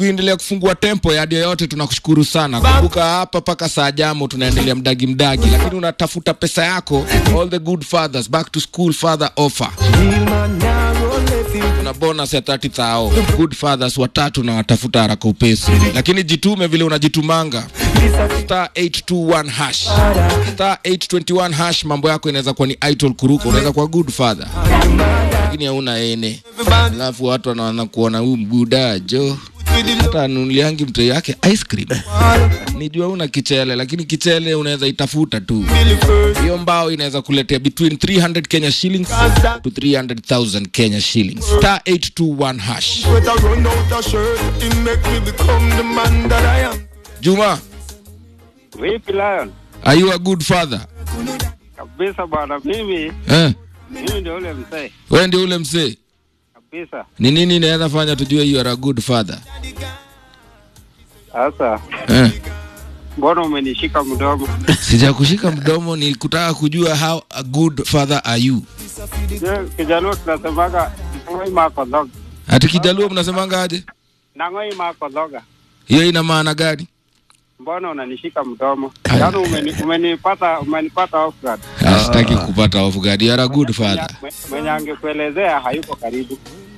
kuendelea kufungua tempo ya yoyote, tunakushukuru sana. Kumbuka hapa mpaka saa jamo tunaendelea mdagi mdagi, lakini unatafuta pesa yako. All the good fathers back to school father offer kuna bonus ya 30,000 good fathers watatu na watafuta haraka upesi, lakini jitume vile unajitumanga star 821 hash star 821 hash. Mambo yako inaweza kuwa ni idol kuruka, unaweza kuwa good father lakini hauna ene, alafu watu wanaanza kuona huyu mbudajo hata anunuliangi mtoi yake ice cream. Nijua una kichele, lakini kichele unaweza itafuta tu. Hiyo mbao inaweza kuletea between 300 Kenya shillings to 300,000 Kenya shillings. Star 821 hash. Juma, Vipi Lion? are you a good father? Kabisa bwana, mimi Eh, mimi ndio ule mzee wewe ndio ule mzee. kabisa. Ni nini inaweza fanya tujue you are a good father? Sasa Eh. mbona umenishika mdomo? Sijakushika mdomo, ni kutaka kujua how a good father are you. Je, Kijaluo tunasemaga nang'oi makodhoga, Ati Kijaluo mnasemanga aje? nang'oi makodhoga. Hiyo ina maana gani? Mbona unanishika mdomo? Aya. Yaani umeni, umenipata umenipata off guard. Ah, Sitaki kupata off guard. You are a good father. Mwenye- Mwenye angekuelezea hayuko karibu.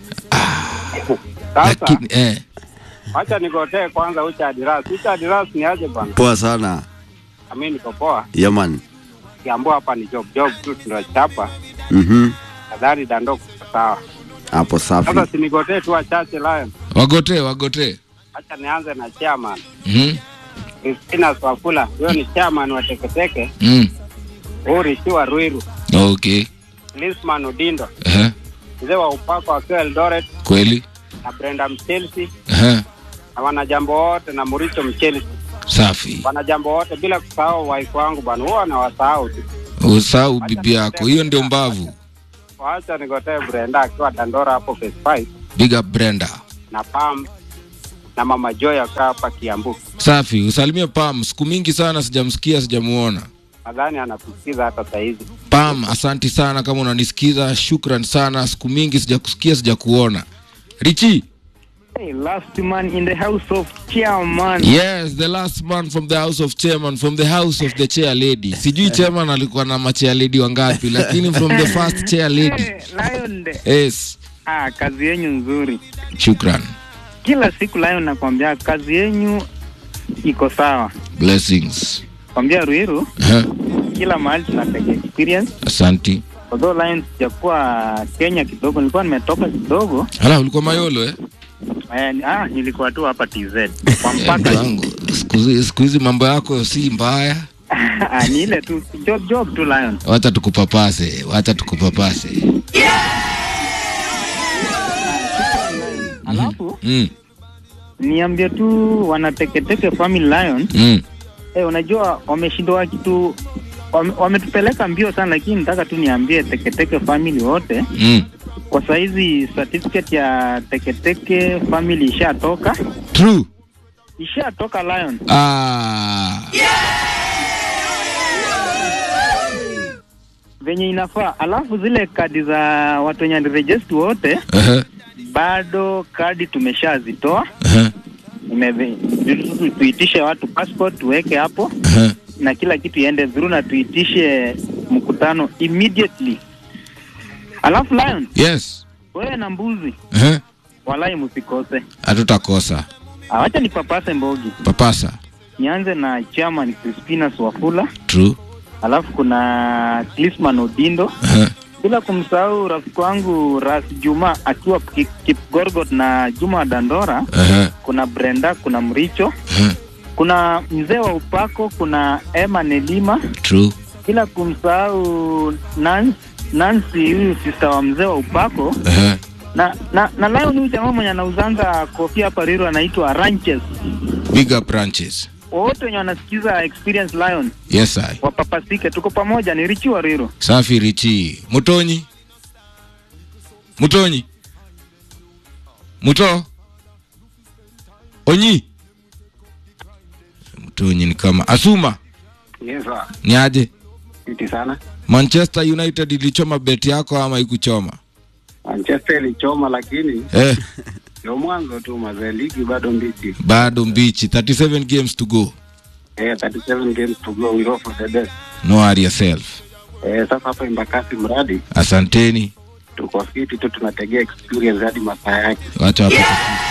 Sasa Lakini eh, acha nigotee kwanza ucha adiras. Ucha adiras ni aje bwana? Poa sana. Mimi niko poa. Yaman. Kiambo hapa ni job job tu tunachapa. Mhm. Nadhani dando kuko sawa. Hapo safi. Sasa sinigotee tu wachache Lion. wagote wagote. Acha nianze na chairman Mhm. Christina Swafula, huyo ni chairman wa Teketeke, Mm. Urichiwa Ruiru, Okay. Lisman Odindo, Eh, mzee wa upako akiwa Eldoret kweli. na Brenda Mchelsi Eh, na wanajambo wote na Muricho Mchelsi, safi. wanajambo wote bila kusahau waifu wangu bwana, huwa nawasahau tu. Usahau bibi yako. Hiyo ndio mbavu. Wacha nigotee Brenda akiwa Dandora hapo phase 5 Big up Brenda. na Pam na mama Joy akiwa hapa Kiambu. Safi. Usalimie Pam. Siku mingi sana sijamsikia, sijamuona. Nadhani anatusikiza hata saa hizi. Pam, asanti sana kama unanisikiza. Shukran sana. Siku mingi sijakusikia, sijakuona. Richi. Hey, last man in the house of chairman. Yes, the last man from the house of chairman, from the house of the chair lady. Sijui chairman alikuwa na machair lady wangapi, lakini from the first chair lady. Hey, Lion de. Yes, Ah, kazi yenyu nzuri. shukran. Kila siku Lion nakwambia kazi yenyu iko sawa. Blessings. Kwambia Ruiru, Eh, kila mahali tunateka experience. Asanti. Although Lion sijakuwa Kenya kidogo, nilikuwa nimetoka kidogo. Hala, ulikuwa Mayolo eh? Eh, ni- ah, nilikuwa tu hapa TZ. Kwa Eh, mpaka mtu wangu, siku hizi- siku hizi mambo yako si mbaya. ah, ni ile tu job job tu Lion. Wacha tukupapase, wacha tukupapase. Alafu Mm, niambie tu wanateketeke family Lion. mm. Eh, unajua wameshindwa kitu wame- wametupeleka mbio sana, lakini nataka tu niambie Teketeke family wote, Mm. kwa saizi certificate ya Teketeke family ishatoka, True. ishatoka Lion. Ah. venye inafaa. Alafu zile kadi za watu wenye register wote Uh-huh. bado kadi tumeshazitoa, Uh-huh. Ime- tu- tuitishe watu passport tuweke hapo Uh-huh. na kila kitu iende vizuri, na tuitishe mkutano immediately. Alafu Lion, Yes. wewe na mbuzi Uh-huh. walai msikose. Hatutakosa. Ah, Wacha nipapase mbogi, Papasa. nianze na chairman Crispina Swafula, True. alafu kuna Clisman Odindo, Uh-huh. bila kumsahau rafiki wangu Ras Juma akiwa Ki- Kipgorgot na Juma Dandora, Uh-huh. kuna Brenda, kuna Mricho, Uh-huh. kuna mzee wa upako, kuna Emma Nelima, True. bila kumsahau Nancy, Nancy huyu sister wa mzee wa upako Uh-huh. na na na leo ni huyu jamaa mwenye anauzanga kofia hapa Riro anaitwa Ranches. Big up branches. Wote wenye wanasikiza Experience Lion Yes, I. wapapasike, tuko pamoja. Ni Richi wa Riro. Safi Richi. Mutonyi. Mutonyi. Muto. Onyi. Mutonyi ni kama Asuma. Yes, sir. Ni aje? Fiti sana. Manchester United ilichoma beti yako ama ikuchoma? Manchester ilichoma lakini Eh, Ndio mwanzo tu mazee, ligi bado mbichi. bado mbichi 37 games to go Eh, 37 games to go, we hope for the best. no worry yourself Eh, sasa hapa Embakasi mradi asanteni tuko fiti tu, tunategea experience hadi masaa yake. wacha wapate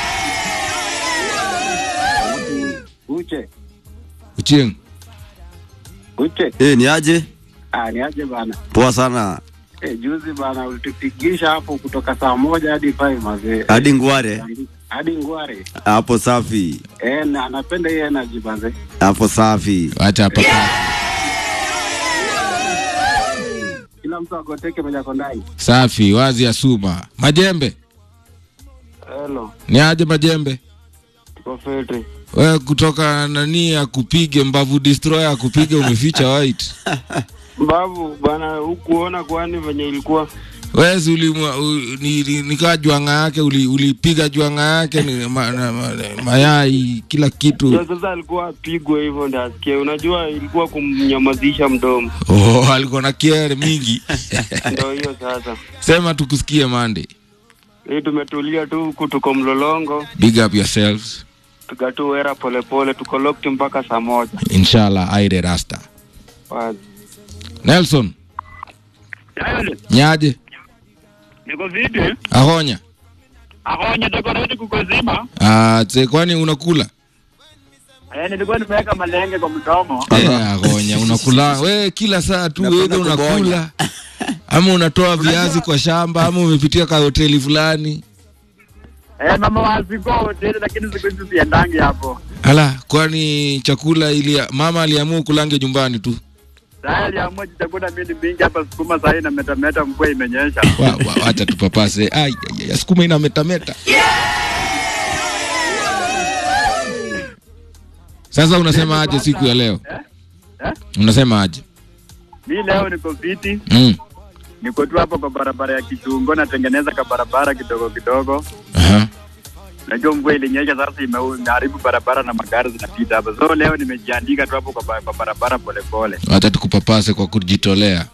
Uche uchieng uche, Eh, ni aje? ah, ni aje bana. Poa sana. Eh, juzi bana ulitupigisha hapo kutoka saa moja hadi five mazee, Hadi Ngware. hadi Ngware. Hapo safi. Eh, na anapenda hiyo energy mazee. Hapo safi. wacha hapa Kila mtu akoteke moja kwa ndani. safi wazi ya suma majembe Hello, ni aje majembe tuko fiti. we kutoka nani akupige mbavu destroyer akupige umeficha white Babu bana, hukuona kwani venye ilikuwa? wezi ulimwa u- ni- ni- nikaa jwanga yake uli- ulipiga jwanga yake ni ma, na, ma, mayai kila kitu Ndio sasa alikuwa apigwe hivyo ndio asikie. Unajua ilikuwa kumnyamazisha mdomo. oh, alikuwa na kiere mingi Ndio hiyo sasa. sema tukusikie mande Hii tumetulia tu huku, tuko mlolongo, big up yourselves tuka wera polepole, tuko locked mpaka saa moja. inshallah aire rasta Wazi. nelson nyaje Niko vipi? ahonya Akonya takorodi kukozima. Ah, tse kwani unakula Eh, nilikuwa nimeweka malenge kwa mdomo. Eh, ahonya unakula we kila saa tu Napenda wedha kubonya. unakula ama unatoa viazi kwa shamba ama umepitia ka hoteli fulani Eh, mama waziko hoteli lakini siku hizi siendangi hapo. ala kwani chakula ili mama aliamua kulange nyumbani tu Sasa aliamua chakula mimi mingi hapa sukuma sasa na metameta mvua imenyesha. Wa- wa- wacha tupapase Ai, ai, ai, sukuma ina metameta sasa unasema aje siku ya leo Eh? unasema aje Mimi leo niko fiti, mm. niko tu hapo kwa barabara ya Kichungo natengeneza ka barabara kidogo kidogo. Aha. Najua mvua ilinyesha sasa ime- imeharibu barabara na magari zinapita hapa. So leo nimejiandika tu hapo kwa ba- kwa barabara polepole. wacha tukupapase kwa kujitolea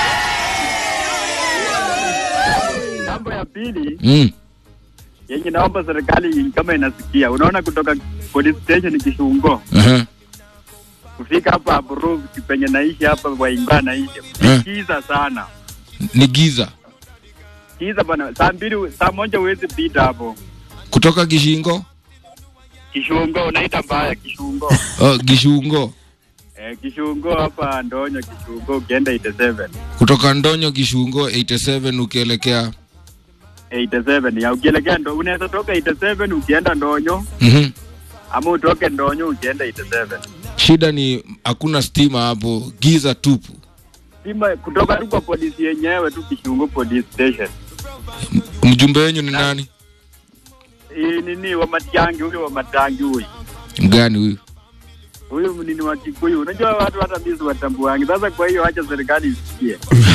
Jambo ya pili mm. yenye naomba serikali kama inasikia, unaona kutoka police station Kishungo Aha. kufika hapa Aburu penye naishi hapa Waimba naishi Eh. kiza sana ni giza kiza bana, saa mbili saa moja huwezi pita hapo kutoka gishingo Kishungo, unaita mbaya Kishungo oh, gishungo eh, Kishungo hapa Ndonyo Kishungo, ukienda 87 kutoka ndonyo gishungo 87 ukielekea 87 ya ukielekea ndo unaweza toka 87 ukienda Ndonyo mm-hmm. ama utoke Ndonyo ukienda 87 shida ni hakuna stima hapo giza tupu sima kutoka tu kwa polisi yenyewe tu Kishungo police station mjumbe wenyu ni nani hii nini wa Matiangi huyo wa Matangi huyu mgani huyu huyu nini wa Kikuyu. Unajua watu hata mimi watambuangi. Sasa kwa hiyo acha serikali isikie.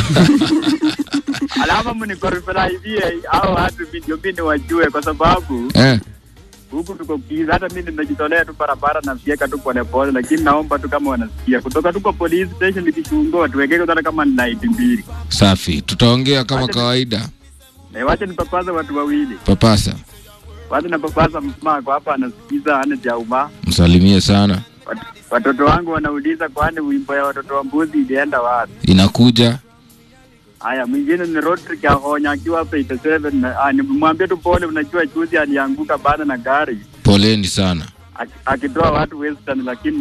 Alama mnikorifela hivi hao watu mimi ndio mimi wajue, kwa sababu eh. huku tuko kiza. Hata mimi nimejitolea tu barabara na fieka tu polepole, lakini naomba tu kama wanasikia kutoka tu kwa police station Kishungo watuwekee hata kama ni night mbili, safi tutaongea kama Wacha ni- kawaida na wacha nipapaza watu wawili, papasa wacha napapaza msmaa kwa hapa anasikiza ane jauma msalimie sana Wat- Watoto wangu wanauliza kwani wimbo ya watoto wa mbuzi ilienda wapi? inakuja Haya, mwingine ni Rodrick Ahonya akiwa hapa 87 na ah, nimwambie tu pole, unajua juzi alianguka bana na gari poleni sana aki- akitoa watu Western, lakini